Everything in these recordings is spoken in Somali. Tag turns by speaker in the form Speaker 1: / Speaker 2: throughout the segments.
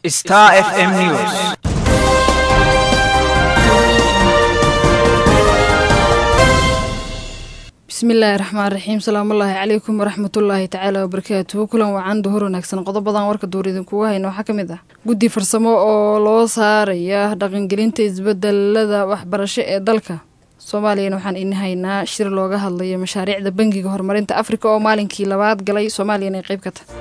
Speaker 1: Star FM News.
Speaker 2: bismillaahi raxmaan raxiim salaamullaahi calaykum waraxmatullaahi tacaala wabarakaatuhu kulan wacan duhur wanaagsan qodobadan warka duur idinkugu hayna waxaa ka mid ah guddi farsamo oo loo saaraya dhaqangelinta isbedelada waxbarasho ee dalka soomaaliyana waxaan ini haynaa shir looga hadlayo mashaariicda bangiga horumarinta afrika oo maalinkii labaad galay soomaaliyana ay qayb ka tahay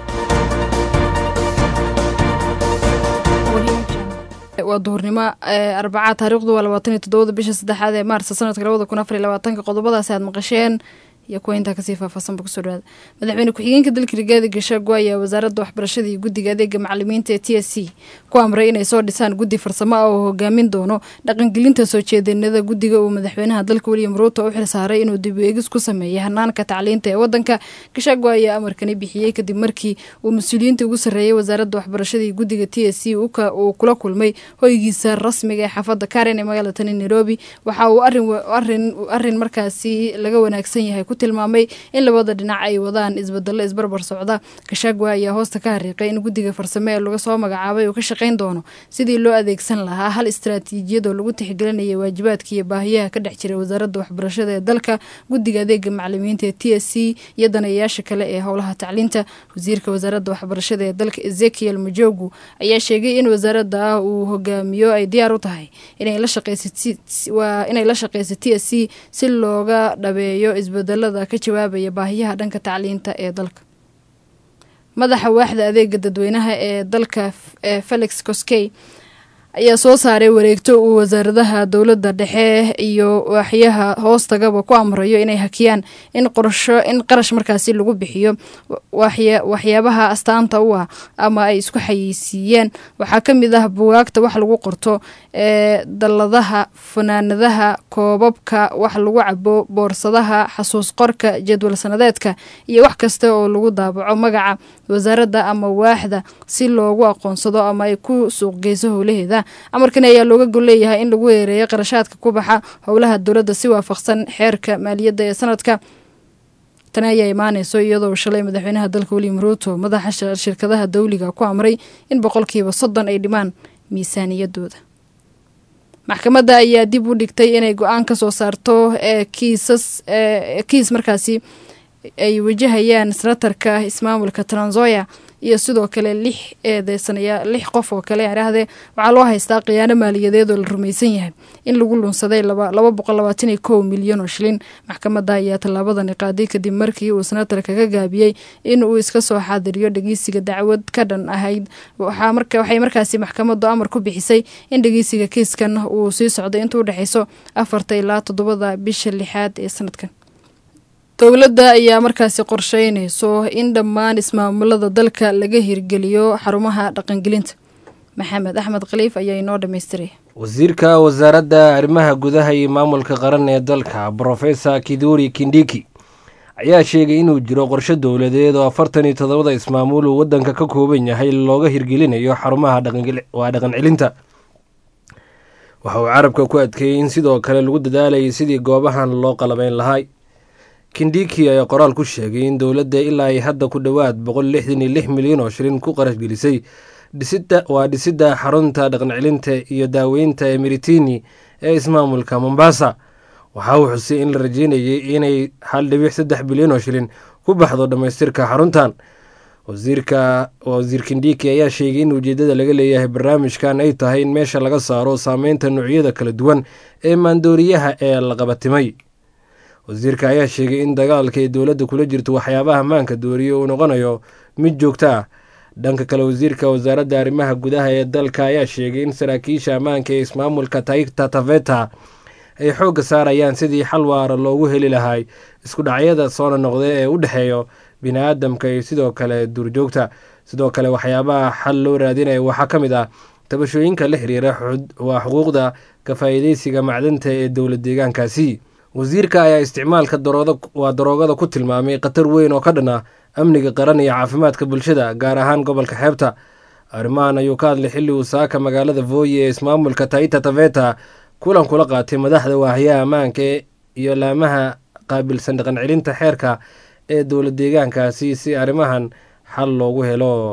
Speaker 2: waa duhurnimo arbacaa taariikhdu waa labaatan iyo toddobada bisha saddexaad ee maarsa sanadka labada kun afar iyo labaatanka qodobadaasi aad maqasheen iyo kuwa intaa kasii faahfaahsanba kusoo dhawaada madaxweyne ku-xigeenka dalka rigaadi gashaago ayaa wasaaradda waxbarashada iyo guddiga adeega macalimiinta ee t s c ku amray inay soo dhisaan guddi farsamo ah oo hogaamin doono dhaqangelinta soo jeedinada guddiga uu madaxweynaha dalka william ruuto u xilsaaray inuu dib eegis ku sameeyay hanaanka tacliinta ee wadanka gashaago ayaa amarkani bixiyey kadib markii uu mas-uuliyiinta ugu sarreeyay wasaaradda waxbarashada iyo guddiga t s c uu kula kulmay hoygiisa rasmiga ee xaafadda karen ee magaalada tani nairobi waxa uu arin markaasi laga wanaagsan yahay tilmaamay in labada dhinac ay wadaan isbedelo isbarbar socda gashagwa ayaa hoosta ka hariiqay in guddiga farsame ee laga soo magacaabay uu ka shaqayn doono sidii loo adeegsan lahaa hal istaraatiijiyad oo lagu tixgelinaya waajibaadka iyo baahiyaha ka dhex jiray wasaaradda waxbarashada ee dalka guddiga adeega macalimiinta ee t s c iyo danayaasha kale ee howlaha tacliinta wasiirka wasaaradda waxbarashada ee dalka ezekiel majogu ayaa sheegay in wasaaradda uu hogaamiyo ay diyaar u tahay inay la shaqeysa t s c si looga dhabeeyo isbedelo ka jawaabaya baahiyaha dhanka tacliinta ee dalka madaxa waaxda adeega dadweynaha ee dalka felix koskey ayaa soo saaray wareegto uu wasaaradaha dowladda dhexe iyo waaxyaha hoostagaba ku amrayo inay hakiyaan in qorsho in qarash markaasi lagu bixiyo waxyaabaha astaanta u ah ama ay isku xayeysiiyeen waxaa ka mid ah bugaagta wax lagu qorto ee dalladaha fanaanadaha koobabka wax lagu cabo boorsadaha xasuus qorka jadwal sanadeedka iyo wax kasta oo lagu daabaco magaca wasaaradda ama waaxda si loogu aqoonsado ama ay ku suuqgeyso howlaheeda amarkan ayaa looga gol leeyahay in lagu weereeyo qarashaadka ku baxa howlaha dowladda si waafaqsan xeerka maaliyadda ee sanadka tani ayaa imaaneyso iyadoo shalay madaxweynaha dalka william ruuto madaxa shirkadaha dawliga ku amray in boqolkiiba soddon ay dhimaan miisaaniyadooda maxkamadda ayaa dib u dhigtay inay go-aan ka soo saarto ee kiisas kiis markaasi ay wajahayaan senatarka ismaamulka transoya iyo sidoo kale lix eedeysanaya lix qof oo kale idhaahdee waxaa loo haystaa khiyaano maaliyadeed oo la rumaysan yahay in lagu lunsaday laba boqol labaatan iyo kow milyan oo shilin maxkamadda ayaa tallaabadani qaaday kadib markii uu senatarka ka gaabiyey in uu iska soo xaadiriyo dhegeysiga dacwad ka dhan ahayd waxay markaasi maxkamaddu amar ku bixisay in dhegeysiga kiiskan uu sii socday inta u dhexeyso afarta ilaa toddobada bisha lixaad ee sanadkan dowladda ayaa markaasi qorsheynayso in dhammaan ismaamulada dalka laga hirgeliyo xarumaha dhaqangelinta maxamed axmed khaliif ayaa inoo dhammaystiray
Speaker 3: wasiirka wasaaradda arrimaha gudaha iyo maamulka qaran ee dalka brofesor kiduri kindiki ayaa sheegay inuu jiro qorshe dowladeed oo afartan iyo toddobada ismaamul uu waddanka ka kooban yahay looga hirgelinayo xarumaha waa dhaqan celinta waxa uu carabka ku adkeeyey in sidoo kale lagu dadaalayay sidii goobahan loo qalabeyn lahay kindiki ayaa qoraal ku sheegay in dowladda ilaa ay hadda ku dhowaad boqol lixdan iyo lix milyan oo shilin ku qarash gelisay dhisida waa dhisidda xarunta dhaqancelinta iyo daaweynta ee meritini ee ismaamulka mombasa waxa uu xusay in la rajeynayay inay hal dhibic saddex bilyan oo shilin ku baxdo dhammaystirka xaruntan wasiirka wasiir kindiki ayaa sheegay in ujeedada laga leeyahay barnaamijkan ay tahay in meesha laga saaro saameynta noocyada kala duwan ee maandooriyaha ee la qabatimay wasiirka ayaa sheegay in dagaalka ay dowladda kula jirto waxyaabaha maanka dooriye uu noqonayo mid joogto ah dhanka kale wasiirka wasaaradda arrimaha gudaha ee dalka ayaa sheegay in saraakiisha ammaanka ee ismaamulka taigta taveta ay xoogga saarayaan sidii xal waara loogu heli lahay isku dhacyada soona noqda ee u dhexeeyo bini-aadamka iyo sidoo kale duurjoogta sidoo kale waxyaabaha xal loo raadinaya waxaa ka mid ah tabashooyinka la xiriira waa xuquuqda ka faa'iideysiga macdanta ee dowlad deegaankaasi wasiirka ayaa isticmaalka waa daroogada ku tilmaamay khatar weyn oo ka dhan ah amniga qaran iyo caafimaadka bulshada gaar ahaan gobolka xeebta arrimahan ayuu ka hadlay xilli uu saaka magaalada vooye ee ismaamulka taita taveta kulan kula qaatay madaxda waahiyaha ammaanka iyo laamaha qaabilsan dhaqan celinta xeerka ee dowlad deegaankaasi si arrimahan xal loogu helo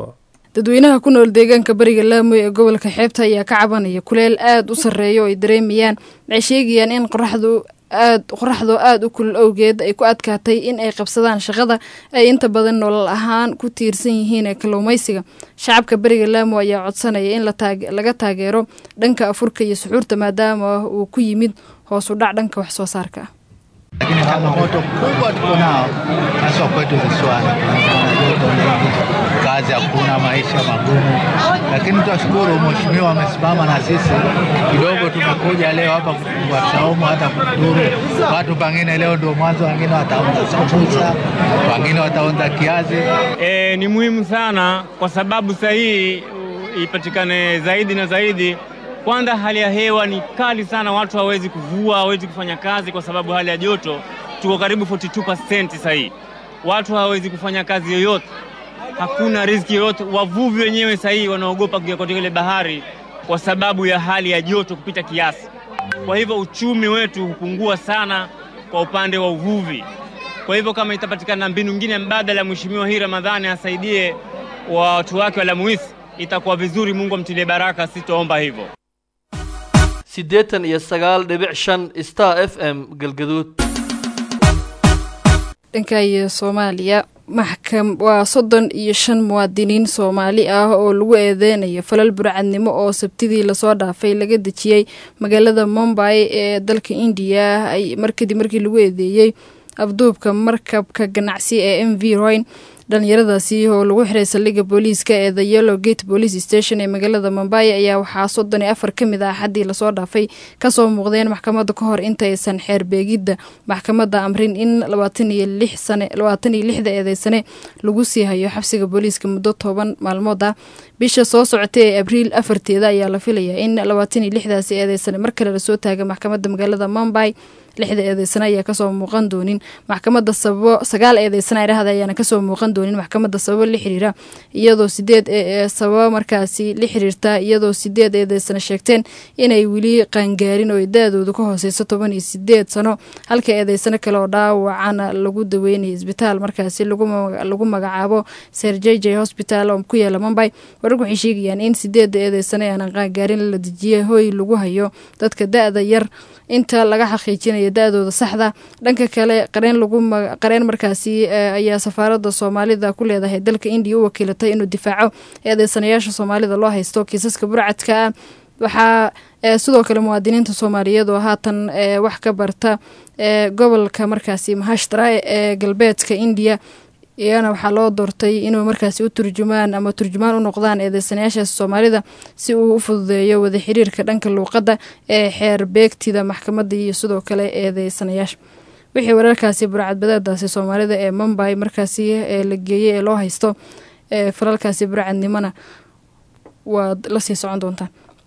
Speaker 2: dadweynaha ku nool deegaanka bariga laamo ee gobolka xeebta ayaa ka cabanaya kuleel aada u sarreeya oo ay dareemayaan waxay sheegayaan in qoraxdu aad qoraxdoo aada u kulul awgeed ay ku adkaatay in ay qabsadaan shaqada ay inta badan nolol ahaan ku tiirsan yihiin ee kalluumaysiga shacabka beriga laamo ayaa codsanaya in laga taageero dhanka afurka iyo suxuurta maadaama uu ku yimid hoos u dhac dhanka wax soo saarka ah
Speaker 1: lakini changamoto kubwa tuko nao haswa kwetu visiwani, joto lingi, kazi hakuna, maisha magumu, lakini twashukuru mheshimiwa amesimama na sisi kidogo. Tumekuja leo hapa kufungua saumu, hata kufuturu watu pengine leo ndio mwanzo, wengine wataonza sambusa, wengine wataonza kiazi.
Speaker 4: E, ni muhimu sana kwa sababu sahihi ipatikane zaidi na zaidi kwanza hali ya hewa ni kali sana, watu hawezi kuvua, hawezi kufanya kazi kwa sababu hali ya joto. Tuko karibu 42% sasa hii, watu hawezi kufanya kazi yoyote, hakuna riziki yoyote. Wavuvi wenyewe sasa hii wanaogopa kuingia katika ile bahari kwa sababu ya hali ya joto kupita kiasi. Kwa hivyo uchumi wetu hupungua sana kwa upande wa uvuvi. Kwa hivyo kama itapatikana mbinu nyingine mbadala, Mheshimiwa hii Ramadhani asaidie watu wake wa Lamuisi, itakuwa vizuri. Mungu amtilie baraka, sitoomba hivyo.
Speaker 5: siddeetan iyo sagaal dhibic shan star f m galgaduud
Speaker 2: dhanka iyo soomaaliya maxkam waa soddon iyo shan muwaadiniin soomaali ah oo lagu eedeynayo falal burcadnimo oo sabtidii lasoo dhaafay laga dejiyey magaalada mombay ee dalka indiya markadib markii lagu eedeeyey afduubka markabka ganacsi ee m v royn dhalinyaradaasi oo lagu xiray saldhigga booliiska ee the yellow gate police station ee magaalada mombay ayaa waxaa soddon iyo afar ka mid ah xaddii lasoo dhaafay kasoo muuqdeen maxkamadda ka hor intaysan xeer beegidda maxkamadda amrin in labaatan iyo lix sane labaatan iyo lixda eedeysane lagu sii hayo xabsiga booliiska muddo toban maalmood ah bisha soo socotay ee abriil afarteeda ayaa la filayaa in labaatan iyo lixdaasi eedeysane mar kale lasoo taaga maxkamadda magaalada mombay lixda eedeysane ayaa kasoo muuqan doonin maxkamadda sababo sagaal eedeysane dhahda ayaana kasoo muuqan doonin maxkamadda sababo la xiriira iyadoo sideed sababo markaasi la xiriirta iyadoo sideed eedeysane sheegteen inay weli qaangaarin oo da-doodu ka hooseyso toban iyo sideed sano halka eedeysane kale oo dhaawacana lagu daweynaya isbitaal markaasi lagu magacaabo ser j j hospital oo ku yaala mombay wararku waxay sheegayaan in sideedda eedeysane aanan qaangaarin la dejiyay hoy lagu hayo dadka da-da yar inta laga xaqiijinayo da-dooda saxda dhanka kale qareen lagu qareen markaasi ayaa safaarada soomaalida ku leedahay dalka indiya u wakiilatay inuu difaaco eedeysanayaasha soomaalida loo haysto kiisaska burcadka ah waxaa sidoo kale muwaadiniinta soomaaliyeed oo haatan wax ka barta gobolka markaasi mahashtra ee galbeedka indiya iyana waxaa loo doortay inuu markaasi u turjumaan ama turjumaan u noqdaan eedeysanayaashaas soomaalida si uu u fududeeyo wada xiriirka dhanka luuqadda ee xeer beegtida maxkamadda iyo sidoo kale eedeysanayaasha wixii wararkaasi burcadbadeedaasi soomaalida ee mombay markaasi la geeyey ee loo haysto falalkaasi burcadnimona waad la sii socon doontaan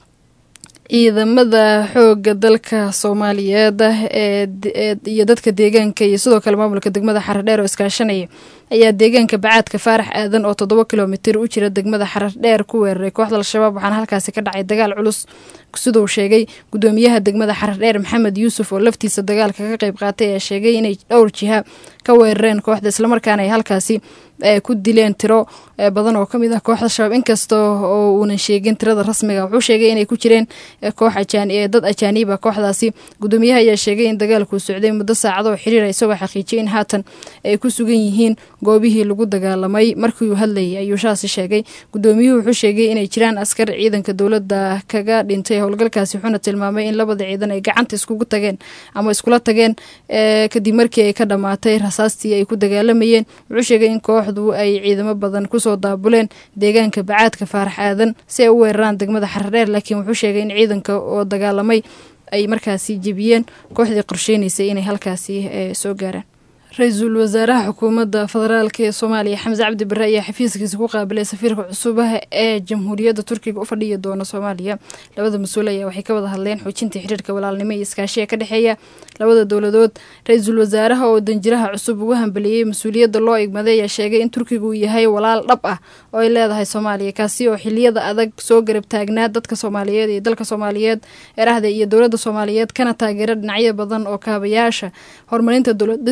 Speaker 2: ciidamada xooga dalka soomaaliyeed iyo dadka deegaanka iyo sidoo kale maamulka degmada xaradheer oo iskaashanaya ayaa deegaanka bacaadka faarax aadan oo toddoba kilomitir u jira degmada xaradheer ku weeraray kooxda al-shabaab waxaana halkaasi ka dhacay dagaal culus siduu sheegay gudoomiyaha degmada xaradheer maxamed yuusuf oo laftiisa dagaalka ka qayb qaatay ayaa sheegay inay dhowr jiha ka weerareen kooxda islamarkaana ay halkaasi ku dileen tiro badan oo kamid ah kooxda shabaab inkasta oo uunan sheegin tirada rasmiga wuxuu sheegay inay ku jireen koox dad ajaaniiba kooxdaasi gudoomiyaha ayaa sheegay in dagaalkuu socday muddo saacado oo xiriira isagoo xaqiijiyay in haatan ay ku sugan yihiin goobihii lagu dagaalamay markii uu hadlayay ayuu shaasi sheegay gudoomiyuhu wuxuu sheegay inay jiraan askar ciidanka dowladda kaga dhintay howlgalkaasi wuxuuna tilmaamay in labada ciidan ay gacanta iskugu tageen ama iskula tageen kadib markii ay ka dhammaatay rasaastii ay ku dagaalamayeen wuxuu sheegay in kooxdu ay ciidamo badan kusoo daabuleen deegaanka bacaadka faarax aadan si ay u weeraraan degmada xaradheer laakiin wuxuu sheegay in ciidanka oo dagaalamay ay markaasi jebiyeen kooxdii qorsheynaysay inay halkaasi soo gaaraan ra-iisul wasaaraha xukuumadda federaalk ee soomaaliya xamse cabdi bare ayaa xafiiskiisa ku qaabilay safiirka cusubaha ee jamhuuriyadda turkiga u fadhiya doona soomaaliya labada mas-uul ayaa waxay ka wada hadleen xoojinta xiriirka walaalnimo iyo iskaashiga ka dhexeeya labada dowladood ra-iisul wasaaraha oo danjiraha cusub ugu hambeliyey mas-uuliyadda loo igmaday ayaa sheegay in turkiga uu yahay walaal dhab ah oo ay leedahay soomaaliya kaasi oo xiliyada adag soo garab taagnaa dadka soomaaliyeed iyo dalka soomaaliyeed erahda iyo dowladda soomaaliyeed kana taageera dhinacyo badan oo kaabayaasha horumarinta dowlad dhiska oo ay qayb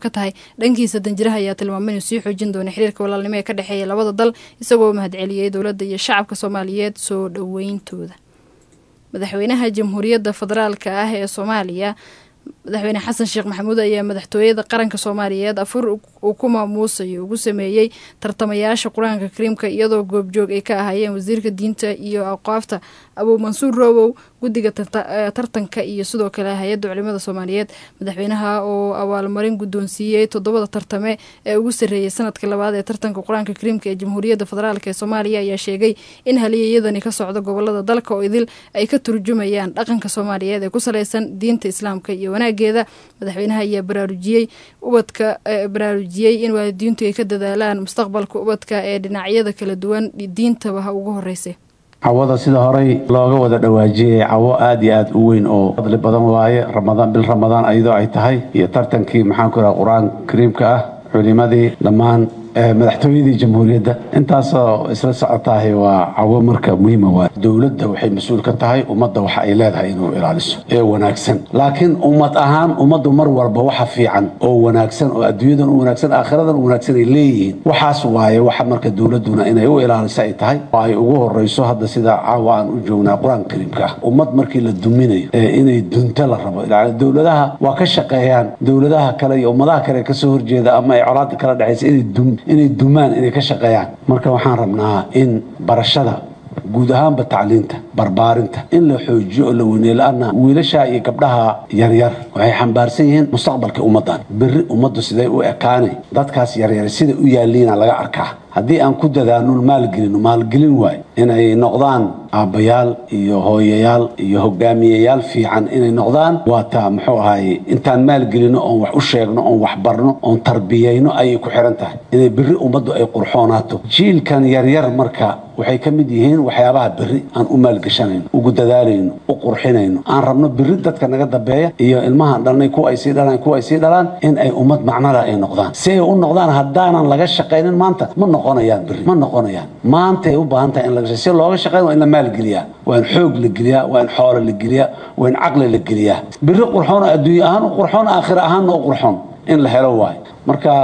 Speaker 2: ka tahay dhankiisa danjiraha ayaa tilmaamay inuu sii xoojin doono xiriirka walaalnimo ee ka dhexeeya labada dal isagoo mahadceliyey dowladda iyo shacabka soomaaliyeed soo dhoweyntooda madaxweynaha jamhuuriyadda federaalka ah ee soomaaliya madaxweyne xasan sheekh maxamuud ayaa madaxtooyada qaranka soomaaliyeed afur uu ku maamuusayo ugu sameeyey tartamayaasha qur-aanka kariimka iyadoo goobjoog ay ka ahaayeen wasiirka diinta iyo aqaafta abuu mansuur roobow guddiga tartanka iyo sidoo kale hay-adda culimada soomaaliyeed madaxweynaha oo abaalmarin guddoonsiiyey toddobada tartame ee ugu sarreeyay sanadka labaad ee tartanka qur-aanka kariimka ee jamhuuriyadda federaalk ee soomaaliya ayaa sheegay in haliyeyadani ka socda gobolada dalka oo idil ay ka turjumayaan dhaqanka soomaaliyeed ee ku saleysan diinta islaamka iyo wanaageeda madaxweynaha ayaa baraarujiyey ubadka baraarujiyey in waalidiintu ay ka dadaalaan mustaqbalka ubadka ee dhinacyada kala duwan diintaba ha ugu horeysa
Speaker 6: cawada sida horey looga wada dhawaajiyey cawo aada iyo aada u weyn oo fadli badan waaye ramadaan bil ramadaan ayadoo ay tahay iyo tartankii maxaanku raha qur-aan kariimka ah culimadii dhammaan madaxtooyadii jamhuuriyadda intaasoo isla socotahay waa cawo marka muhiima waa dowladda waxay mas-uul ka tahay ummadda waxa ay leedahay inuu ilaaliso ee wanaagsan laakiin ummad ahaan ummaddu mar walba waxa fiican oo wanaagsan oo adduunyadan u wanaagsan aakhiradan u wanaagsan ay leeyihiin waxaas waaye waxa marka dowladduna inay u ilaaliso ay tahay oo ay ugu horeyso hadda sida caawa aan u joognaa qur-aanka kariimka ah ummad markii la duminayo ee inay dunto la rabo yani dowladaha waa ka shaqeeyaan dowladaha kale iyo ummadaha kale kasoo horjeeda ama ay colaada kala dhexaysa inay dum inay dumaan inay ka shaqeeyaan marka waxaan rabnaa in barashada guud ahaanba tacliinta barbaarinta in la xoojiyo oo la weyneeyo la-anna wiilasha iyo gabdhaha yaryar waxay xambaarsan yihiin mustaqbalka ummaddan berri ummaddu siday u ekaanay dadkaas yaryar siday u yaalliina laga arkaa haddii aan ku dadaano maalgelino maalgelin waay inay noqdaan aabbayaal iyo hooyayaal iyo hogaamiyayaal fiican inay noqdaan waa taa muxuu ahaye intaan maalgelino oon wax u sheegno oon wax barno oon tarbiyayno ayay ku xiran tahay inay berri ummaddu ay qurxoonaato jiilkan yaryar marka waxay ka mid yihiin waxyaabaha berri aan u maalgeshanayno ugu dadaalayno u qurxinayno aan rabno berri dadka naga dambeeya iyo ilmahaan dhalnay kuwa ay sii dhalaan kuwa ay sii dhalaan in ay ummad macnada ay noqdaan si ay u noqdaan haddaanan laga shaqaynin maanta ma noqonayaan berri ma noqonayaan maanta ay u baahan tahay in laga si looga shaqayn waa in la maalgeliyaa waa in xoog la geliyaa waa in xoolo la geliyaa waa in caqli la geliyaa berri qurxoon adduunye ahaan u qurxoon aakhira ahaanna u qurxoon in la helo waayo marka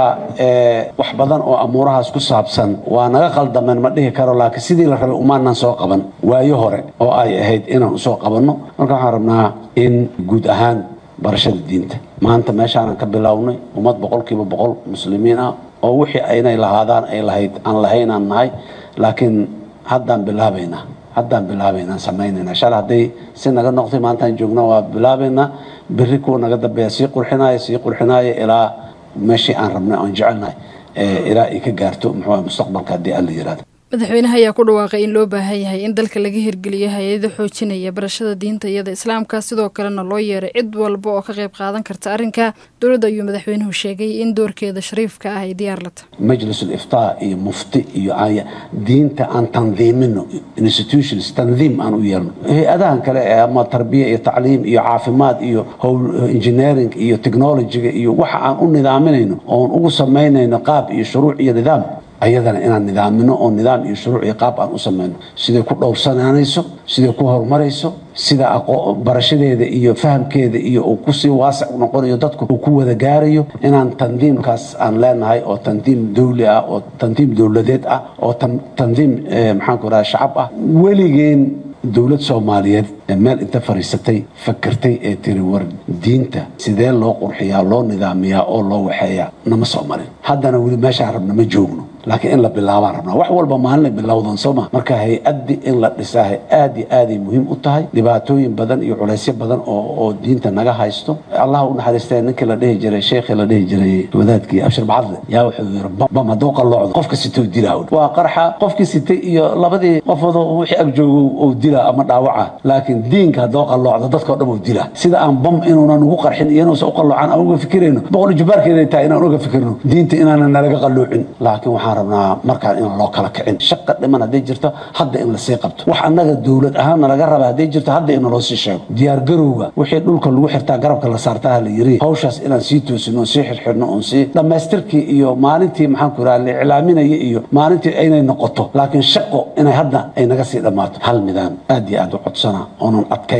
Speaker 6: wax badan oo amuurahaas ku saabsan waa naga qaldameen ma dhihi karo laakiin sidii la rabay umaanan soo qaban waayo hore oo ay ahayd inaan usoo qabanno marka waxaan rabnaa in guud ahaan barashada diinta maanta meeshaanan ka bilownay ummad boqolkiiba boqol muslimiin ah oo wixii aynay lahaadaan ay lahayd aan lahaynaan nahay laakiin haddaan bilaabaynaa haddaan bilaabaynaan samaynaynaa shalay hadday si naga noqtay maantaan joogna waa bilaabaynaa berri kuwa naga dambeeya sii qurxinaya sii qurxinaya ilaa meeshii aan rabnay oon jecelnahay ilaa ay ka gaarto muxuu mustaqbalka haddii alla yiraahdo
Speaker 2: madaxweynaha ayaa ku dhawaaqay in loo baahan yahay in dalka laga hirgeliyo hay-ada xoojinaya barashada diinta iyada islaamka sidoo kalena loo yeeray cid walba oo ka qayb qaadan karta arrinka dowladda ayuu madaxweynuhu sheegay in doorkeeda shariifka ah ay diyaar la tahay
Speaker 6: majlisul iftaa iyo mufti iyo diinta aan tandiimino institutions tandiim aan u yeelno hay-adahan kale ee ama tarbiya iyo tacliim iyo caafimaad iyo howl engineering iyo technologyga iyo waxa aan u nidaaminayno oon ugu samaynayno qaab iyo shuruuc iyo nidaam ayadana inaan nidaamino oo nidaam iyo shuruuc iyo qaab aan u samayno siday ku dhowrsanaanayso siday ku horumarayso sida barashadeeda iyo fahamkeeda iyo uu kusii waasic noqonayo dadku uu ku wada gaarayo inaan tandiimkaas aan leenahay oo tandiim dawli ah oo tandiim dowladeed ah oo tandiim maxaanku raha shacab ah weligeen dowlad soomaaliyeed ee meel inta fadhiisatay fakertay ee tiri war diinta sidee loo qurxiyaa loo nidaamiyaa oo loo waxeeyaa nama soo marin haddana weli meeshaan rabna ma joogno laakiin in la bilaabaan rabnaa wax walba maalinay bilowdan sooma marka hay-addi in la dhisaa aad iyo aaday muhiim u tahay dhibaatooyin badan iyo culaysyo badan oo oo diinta naga haysto allah u naxariistee ninkii la dhihi jiray sheekhii la dhihi jiray wadaadkii abshir bacadle yaa wuxuu yiri bam hadduu qalloocdo qofka sitoo dilaa waa qarxa qofkii sitay iyo labadii qofoodo wixii ag joogo uu dilaa ama dhaawaca laakiin diinka hadduu qalloocdo dadkao dhan uu dilaa sida aan bam inuunan ugu qarxin iyo inuusan u qalloocan aan uga fikirayno boqol jubaarkeeday tahay inaan uga fikirno diinta inaanan nalaga qalloocin laakiin waxaan rabnaa markaan inaan loo kala kicin shaqa dhiman hadday jirto hadda in lasii qabto wax annaga dowlad ahaanna laga raba hadday jirto hadda in loo sii sheego diyaar garowga wixii dhulka lagu xirtaa garabka la saartaa la yiri hawshaas inaan sii toosino oon sii xirxirno oon sii dhammaystirkii iyo maalintii maxaanku raha la iclaaminaya iyo maalintii inay noqoto laakiin shaqo inay hadda ay naga sii dhammaato hal midaan aad iyo aad u codsana oonan adkaynaan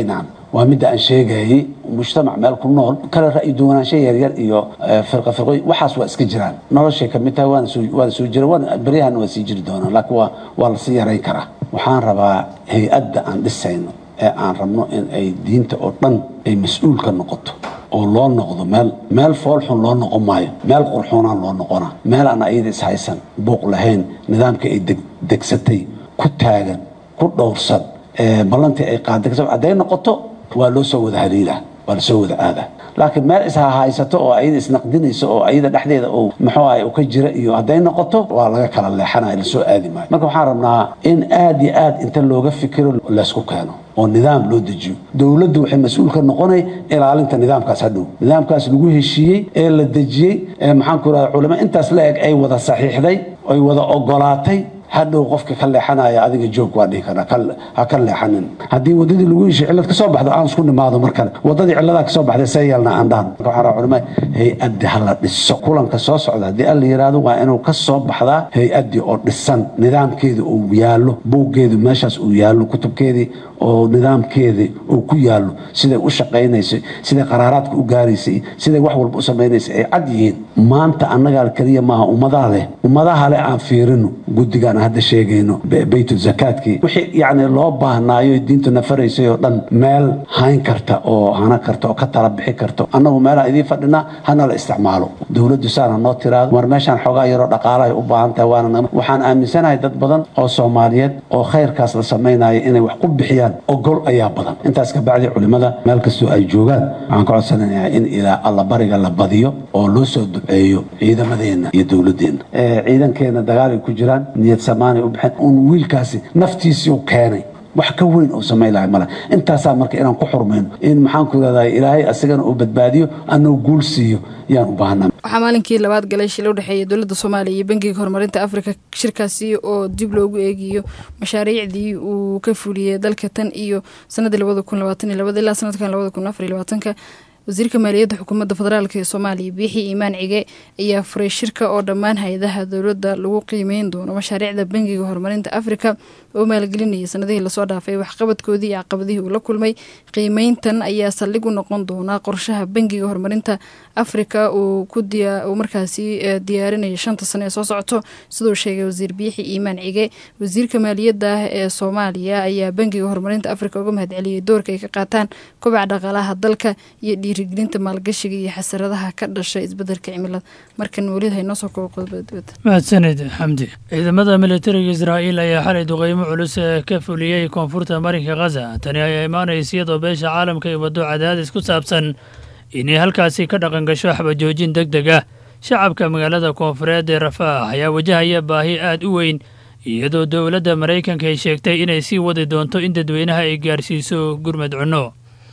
Speaker 6: waa midda aan sheegayay mujtamac meel ku nool kala ra'yi duwanaansho yaryar iyo firqa firqooyin waxaas waa iska jiraan noloshay ka mid tahay waana soo waana soo jira waana beryahana waa sii jiri doonaan laakiin waa waa lasii yarayn karaa waxaan rabaa hay-adda aan dhisayno ee aan rabno in ay diinta oo dhan ay mas-uul ka noqoto oo loo noqdo meel meel foolxun loo noqon maayo meel qurxoonaan loo noqonaa meel aan ayada ishaysan buuq lahayn nidaamka ay degsatay ku taagan ku dhowrsan ballantii ay qaaday hadday noqoto waa loo soo wada haliilaa waa lasoo wada aadaa laakiin meel ishahaysato oo ayada isnaqdinayso oo ayada dhexdeeda uu muxuu ahay u ka jira iyo hadday noqoto waa laga kala leexanaya lasoo aadi maayo marka waxaan rabnaa in aad iyo aad inta looga fikiro laysku keeno oo nidaam loo dejiyo dowladdu waxay mas-uul ka noqonay ilaalinta nidaamkaas hadhow nidaamkaas lagu heshiiyey ee la dejiyey ee maxaan ku rahda culamo intaas la eg ay wada saxiixday ay wada ogolaatay hadhow qofka ka leexanaya adiga joog waa dhihi karaa ha ka leexanin haddii wadadii lagu heshiy cillad ka soo baxdo aan isku nimaado mar kale wadadii cilladaa ka soo baxday see yeelna aan dhahan marka waxaan rabaa culimada hay-addi ha la dhiso kulanka soo socda haddii alla yidhaahdo waa inuu ka soo baxdaa hay-addii oo dhisan nidaamkeedii uu yaallo buuggeedu meeshaas uu yaallo kutubkeedii oo nidaamkeedii uu ku yaallo siday u shaqaynaysay siday qaraaraadka u gaaraysay siday wax walba u samaynaysay ay cad yihiin maanta annagaa keliya maaha ummadaa leh ummadaha leh aan fiirino guddigaan hadda sheegayno baytul zakaadkii wixii yacni loo baahnaayo diintu nafaraysay oo dhan meel hayn karta oo hana karta oo ka tala bixi karta annagu meelaan idiin fadhinaa hana la isticmaalo dowladdu saana noo tiraado mar meeshaan xoogaa yaroo dhaqaalahay u baahan tahay waana waxaan aaminsanahay dad badan oo soomaaliyeed oo khayrkaas la samaynayo inay wax ku bixiyaan ogol ayaa badan intaas ka bacdi culimmada meel kastoo ay joogaan waxaan ka codsanayaa in ilaa allabariga la badiyo oo loo soo duceeyo ciidamadeenna iyo dowladdeenna ciidankeena dagaal ay ku jiraan niyad samaanay u baxeen uun wiilkaasi naftiisii u keenay wax ka weyn oo samayn lahay male intaasaa marka inaan ku xurmayno in maxaan ku irahdaa ilaahay asagana uu badbaadiyo anuu guul siiyo yaan u baahnaa
Speaker 2: waxaa maalinkii labaad galay shil u dhexeeya dowladda soomaaliya iyo bangiga horumarinta afrika shirkaasi oo dib loogu eegiyo mashaariicdii uu ka fuliyey dalka tan iyo sanadii labada kun labaatan iyo labada ilaa sanadkan labada kun afar iyo labaatanka wasiirka maaliyadda xukuumadda federaalk ee soomaaliya biixi iimaan cige ayaa furay shirka oo dhammaan hay-adaha dowladda lagu qiimeyn doono mashaariicda bangiga horumarinta afrika oo maalgelinayay sanadihii lasoo dhaafay waxqabadkoodii iyo caqabadihii uu la kulmay qiimeyntan ayaa saldhig u noqon doonaa qorshaha bangiga horumarinta afrika uu markaasi diyaarinaya shanta sane ee soo socoto siduu sheegay wasiir biixi iimaan cige wasiirka maaliyadda ee soomaaliya ayaa bangiga horumarinta afrika uga mahadceliyey doorka ay ka qaataan kobaca dhaqaalaha dalka iyo dhiirigelinta maalgashiga iyo xasaradaha ka dhashay isbedelka cimilada markan welid haynoo soo koobo qodobada dibadda
Speaker 7: mahadsanid xamdi ciidamada militariga israa'iil ayaa xalay duqeymo culus ka fuliyey koonfurta marinka khaza tani ayaa imaanaysa iyadoo beesha caalamka ay waddo cadaadis ku saabsan inay halkaasi ka dhaqan gasho xabajoojin deg deg ah shacabka magaalada koonfureed ee rafaax ayaa wajahaya baahi aad u weyn iyadoo dowladda maraykanka ay sheegtay inay sii wadi doonto in dadweynaha ay gaarsiiso gurmad cunno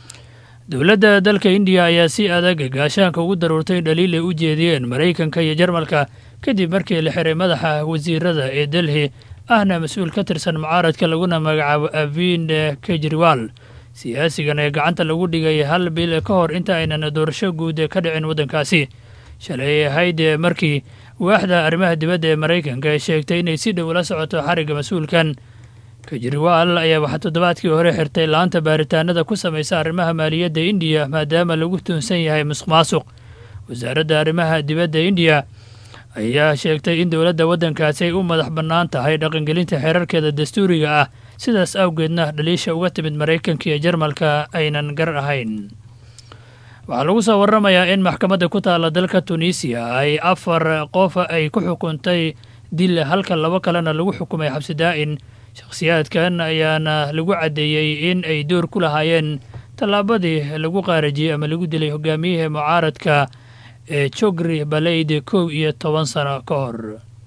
Speaker 7: dowladda dalka indiya ayaa si adag gaashaanka ugu daruurtay dhaliil ay u jeediyeen maraykanka iyo jarmalka kadib markii la xiray madaxa wasiirada ee delhi ahna mas-uul ka tirsan mucaaradka laguna magacaabo aviin kejriwal siyaasigan ee gacanta lagu dhigay hal bil ka hor inta aynan doorasho guud ka dhicin waddankaasi shalay ay ahayd markii waaxda arrimaha dibadda ee maraykanka ay sheegtay inay si dhow la socoto xarigga mas-uulkan kejriwaal ayaa waxaa toddobaadkii hore xirtay laanta baaritaanada ku samaysa arrimaha maaliyadda indiya maadaama lagu tuunsan yahay musuq maasuq wasaaradda arrimaha dibadda indiya ayaa sheegtay in dowladda waddankaasi ay u madax bannaan tahay dhaqangelinta xeerarkeeda dastuuriga ah sidaas awgeedna dhaliisha uga timid maraykanka iyo jarmalka aynan gar ahayn waxaa lagu soo warramayaa in maxkamadda ku taalla dalka tunisiya ay afar qof ay ku xukuntay dil halka labo kalena lagu xukumay xabsi daa'in shakhsiyaadkan ayaana lagu caddeeyey in ay door ku lahaayeen tallaabadii lagu qaarajiyey ama lagu dilay hogaamiyihii mucaaradka ee jogri baleyd kow iyo toban sano ka hor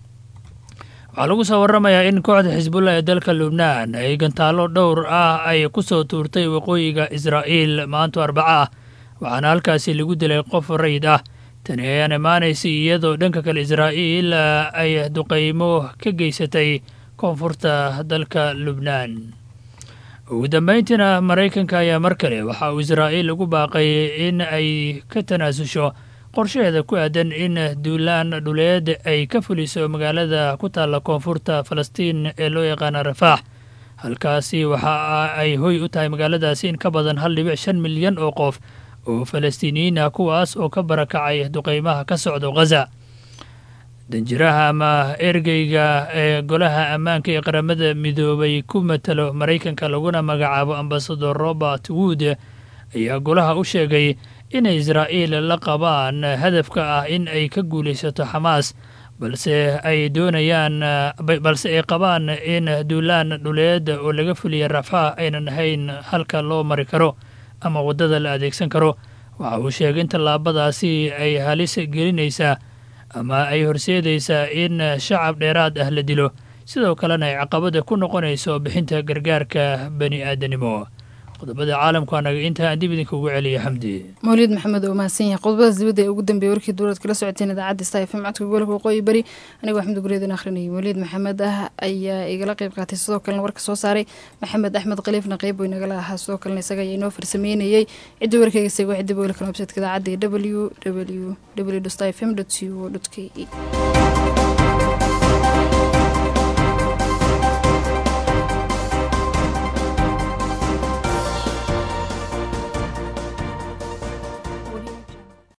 Speaker 7: waxaa lagu soo warramayaa in kooxda xisbullah ee dalka lubnaan ay gantaallo dhowr ah ay ku soo tuurtay waqooyiga israa'iil maanto arbaco ah waxaana halkaasi lagu dilay qof rayid ah tani ayaan imaanaysay iyadoo dhanka kale israa'iil ay duqaymo ka geysatay koonfurta dalka lubnaan ugu dambayntiina maraykanka ayaa mar kale waxa uu israa'iil ugu baaqay in ay ka tanaasusho qorshaheeda ku aadan in duulaan dhuleed ay ka fuliso magaalada ku taalla koonfurta falastiin ee loo yaqaana rafaax halkaasi waxa ay hoy u tahay magaaladaasi in ka badan hal dhibic shan milyan oo qof oo falastiiniyiin ah kuwaas oo ka barakacay duqeymaha ka socdo ghaza danjiraha ama ergeyga ee golaha ammaanka ee qaramada midoobay ku matalo maraykanka laguna magacaabo ambasador robert wood ayaa golaha u sheegay inay israa'iil la qabaan hadafka ah in ay ka guulaysato xamaas balse ay doonayaan balse ay qabaan in duulaan dhuleed oo laga fuliya rafah aynan ahayn halka loo mari karo ama waddada la adeegsan karo waxa uu sheegay in tallaabadaasi ay halis gelinaysaa ama ay horseedaysaa in shacab dheeraad ah la dilo sidoo kalena ay caqabada ku noqonayso bixinta gargaarka bani aadanimo qodobada caalamku anaga intaa aan dib idinka ugu celiya xamdi
Speaker 2: mawliid maxamed oo mahadsan yahay qodobadaas dibadda ee ugu dambeeyey warkii dowlad kala socoteen idaacadda sta fm codka gobolka waqooyi bari anigoo axmed gureedin akhrinayay mawliid maxamed ah ayaa igala qeyb qaatay sidoo kalena warka soo saaray maxamed axmed khaliifna qeyb way nagala ahaa sidoo kalena isaga ayaa inoo farsameynayay cidda warkeyga seego cidda booli kala websaytka idaacadda ee w w w sta fm co k e